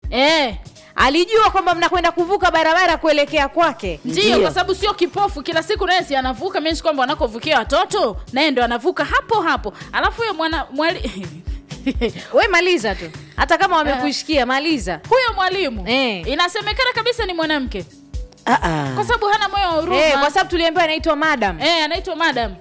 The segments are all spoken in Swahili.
eh, alijua kwamba mnakwenda kuvuka barabara kuelekea kwake ndio Ndio. kwa sababu sio kipofu kila siku naye si anavuka means kwamba wanakovukia watoto naye ndo anavuka hapo hapo alafu huyo mwana mwali we maliza tu hata kama wamekushikia maliza huyo mwalimu Eh. inasemekana kabisa ni mwanamke Ah, ah. kwa sababu hana moyo wa huruma eh, kwa sababu tuliambiwa anaitwa madam eh, anaitwa madam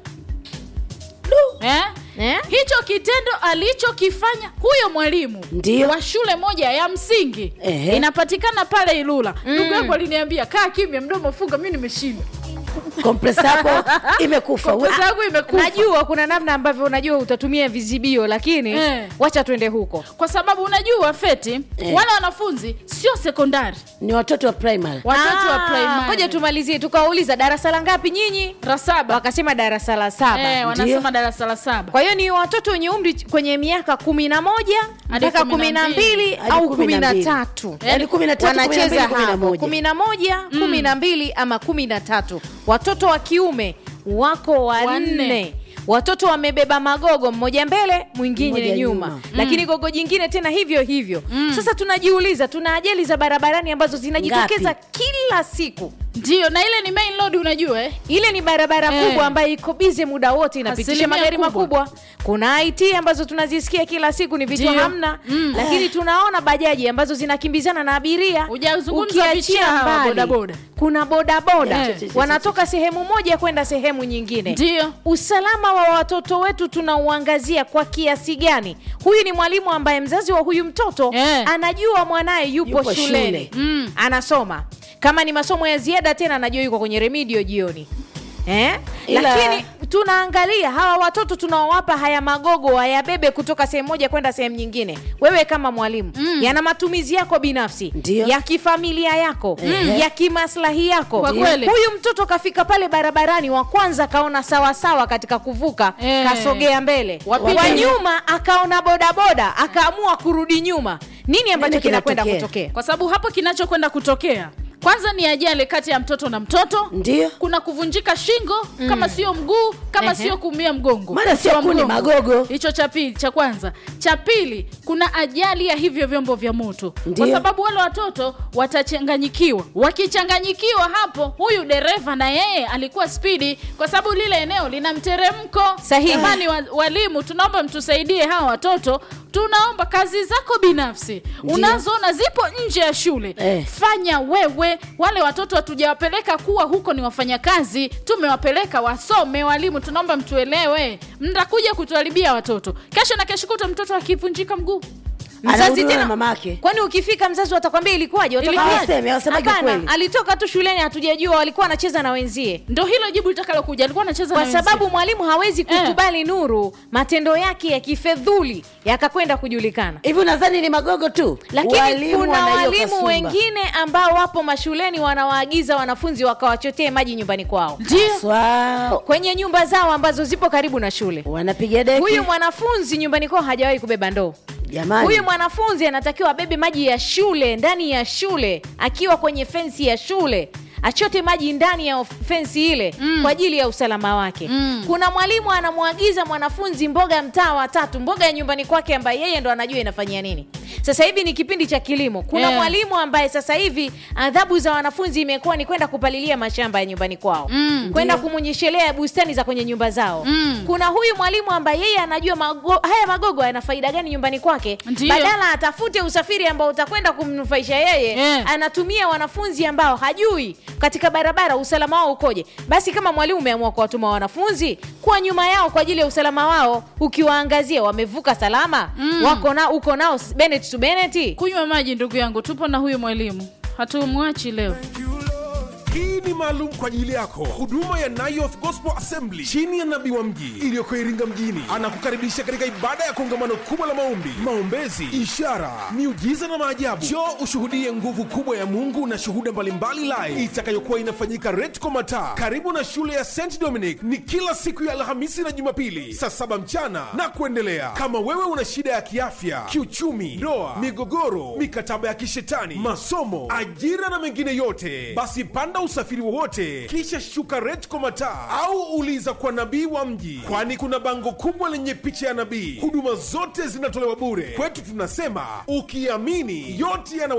eh? eh? hicho kitendo alichokifanya huyo mwalimu Ndio. wa shule moja ya msingi Ehe. inapatikana pale ilula ndugu yangu aliniambia kaa kimya mdomo funga mi nimeshinda Kompresa yako imekufa Kompresa yangu imekufa najua kuna namna ambavyo unajua utatumia vizibio lakini Eh. wacha twende huko kwa sababu unajua feti Eh. wale wanafunzi sio sekondari ni watoto wa primary watoto wa Ah, primary ngoja tumalizie tukawauliza darasa la ngapi nyinyi la saba wakasema darasa la saba eh, wanasema darasa la saba kwa hiyo ni watoto wenye umri kwenye miaka kumi na moja Hadi mpaka kumi kumi na na mbili. mbili Hadi au kumi kumi na na mbili. tatu Yaani kumi na tatu, kumi na mbili, wanacheza kumi na hapo moja. kumi na moja kumi na mbili ama kumi na tatu watoto wa kiume wako wanne Wanne. watoto wamebeba magogo mmoja mbele mwingine Mmoja nyuma, nyuma. lakini gogo jingine tena hivyo hivyo sasa tunajiuliza tuna ajali za barabarani ambazo zinajitokeza Ngapi? kila siku ndio na ile ni main road unajua eh? ile ni barabara Eh. kubwa ambayo iko bize muda wote inapitisha Asilimia magari kubwa. makubwa kuna it ambazo tunazisikia kila siku ni vitu Ndio. hamna Mm. lakini tunaona bajaji ambazo zinakimbizana na abiria Hujazungumza Ukiachia vichia hawa mbali, bodaboda. kuna bodaboda Eh. wanatoka sehemu moja kwenda sehemu nyingine ndio usalama wa watoto wetu tunauangazia kwa kiasi gani huyu ni mwalimu ambaye mzazi wa huyu mtoto Eh. anajua mwanaye yupo, Yupo shuleni shule. Mm. anasoma kama ni masomo ya ziada tena anajua yuko kwenye remedio jioni eh? Ila- lakini tunaangalia hawa watoto tunaowapa haya magogo wayabebe kutoka sehemu moja kwenda sehemu nyingine wewe kama mwalimu Mm. yana matumizi yako binafsi Ndio. ya kifamilia yako Mhm. ya kimaslahi yako Kwa kweli. huyu mtoto kafika pale barabarani wa kwanza akaona sawasawa katika kuvuka Eh. kasogea mbele Wa wa pili. nyuma akaona bodaboda akaamua kurudi nyuma nini ambacho Nini kinakwenda kinatokea? kutokea kwa sababu hapo kinachokwenda kutokea kwanza ni ajali kati ya mtoto na mtoto ndio kuna kuvunjika shingo kama sio mguu kama Ehe. sio kuumia mgongo Maana sio Wa kuni, mgongo. magogo. hicho cha pili cha kwanza cha pili kuna ajali ya hivyo vyombo vya moto Ndio. kwa sababu wale watoto watachanganyikiwa wakichanganyikiwa hapo huyu dereva na yeye alikuwa spidi kwa sababu lile eneo lina mteremko Sahihi. jamani wa, walimu tunaomba mtusaidie hawa watoto tunaomba kazi zako binafsi unazoona zipo nje ya shule Eh. fanya wewe wale watoto hatujawapeleka kuwa huko ni wafanyakazi tumewapeleka wasome walimu tunaomba mtuelewe mtakuja kutuharibia watoto kesho na kesho kuta mtoto akivunjika mguu mzazi Anahudumiwa tena na mamake. kwani ukifika mzazi watakwambia ilikuwaje Watakwambia- Hawasemi, hawasemaji Hapana, ukweli. alitoka tu shuleni hatujajua walikuwa wanacheza na wenzie ndo hilo jibu litakalokuja alikuwa anacheza kwa na wenzie. sababu mwalimu hawezi Eh. kukubali nuru matendo yake ya kifedhuli yakakwenda kujulikana hivi unadhani ni magogo tu lakini Walimu kuna wana hiyo walimu kasumba. wengine ambao wapo mashuleni wanawaagiza wanafunzi wakawachotee maji nyumbani kwao ndio Swa- kwenye nyumba zao ambazo zipo karibu na shule wanapiga deki huyu mwanafunzi nyumbani kwao hajawahi kubeba ndoo jamani huyu mwanafunzi anatakiwa abebe maji ya shule ndani ya shule akiwa kwenye fensi ya shule achote maji ndani ya of- fensi ile mm. kwa ajili ya usalama wake Mm. kuna mwalimu anamwagiza mwanafunzi mboga mtaa wa tatu mboga ya nyumbani kwake ambaye yeye ndo anajua inafanyia nini sasa hivi ni kipindi cha kilimo kuna Yeah. mwalimu ambaye sasa hivi adhabu za wanafunzi imekuwa ni kwenda kupalilia mashamba ya nyumbani kwao Mm, kwenda kumunyeshelea bustani za kwenye nyumba zao Mm. kuna huyu mwalimu ambaye yeye anajua mago, haya magogo yana faida gani nyumbani kwake Ndiyo. badala atafute usafiri ambao utakwenda kumnufaisha yeye Yeah. anatumia wanafunzi ambao hajui katika barabara usalama wao ukoje basi kama mwalimu umeamua kuwatuma wanafunzi kuwa nyuma yao kwa ajili ya usalama wao ukiwaangazia wamevuka salama Mm. wako na uko nao Bennett to Bennett kunywa maji ndugu yangu tupo na huyu mwalimu hatumwachi leo hii ni maalum kwa ajili yako huduma ya Nayoth Gospel Assembly chini ya nabii wa mji iliyoko Iringa mjini anakukaribisha katika ibada ya kongamano kubwa la maombi, maombezi, ishara, miujiza na maajabu. Njoo ushuhudie nguvu kubwa ya Mungu na shuhuda mbalimbali live itakayokuwa inafanyika Retco Mataa karibu na shule ya St Dominic. Ni kila siku ya Alhamisi na Jumapili saa saba mchana na kuendelea. Kama wewe una shida ya kiafya, kiuchumi, ndoa, migogoro, mikataba ya kishetani, masomo, ajira na mengine yote, basi panda usafiri wowote kisha shuka Retco Mataa au uliza kwa nabii wa mji, kwani kuna bango kubwa lenye picha ya nabii. Huduma zote zinatolewa bure. Kwetu tunasema ukiamini yote yana